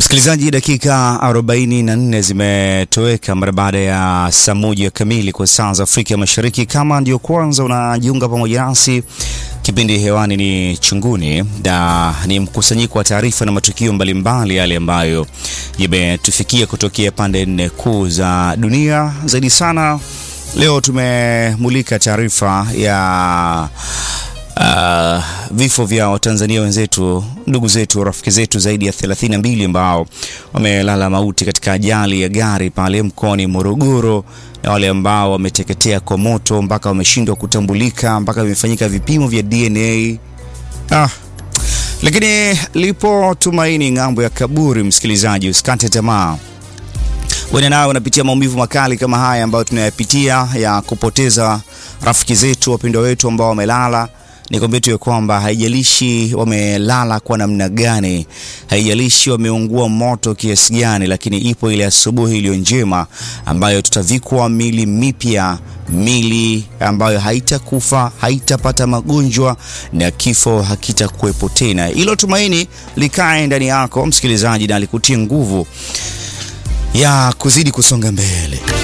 Msikilizaji, dakika 44 zimetoweka mara baada ya saa moja kamili kwa saa za Afrika Mashariki. Kama ndio kwanza unajiunga pamoja nasi, kipindi hewani ni Chunguni na ni mkusanyiko wa taarifa na matukio mbalimbali yale ambayo yametufikia kutokea pande nne kuu za dunia. Zaidi sana leo tumemulika taarifa ya Uh, vifo vya Watanzania wenzetu, ndugu zetu, rafiki zetu zaidi ya 32 ambao wamelala mauti katika ajali ya gari pale mkoani Morogoro, na wale ambao wameteketea kwa moto mpaka wameshindwa kutambulika mpaka vimefanyika vipimo vya DNA. Ah, lakini lipo tumaini ng'ambo ya kaburi. Msikilizaji, usikate tamaa. Wewe nawe unapitia maumivu makali kama haya ambayo tunayapitia ya kupoteza rafiki zetu, wapendwa wetu ambao wamelala nikwambie tu ya kwamba haijalishi wamelala kwa namna gani, haijalishi wameungua moto kiasi gani, lakini ipo ile asubuhi iliyo njema ambayo tutavikwa mili mipya, mili ambayo haitakufa, haitapata magonjwa na kifo hakitakuwepo tena. Hilo tumaini likae ndani yako msikilizaji, na likutie nguvu ya kuzidi kusonga mbele.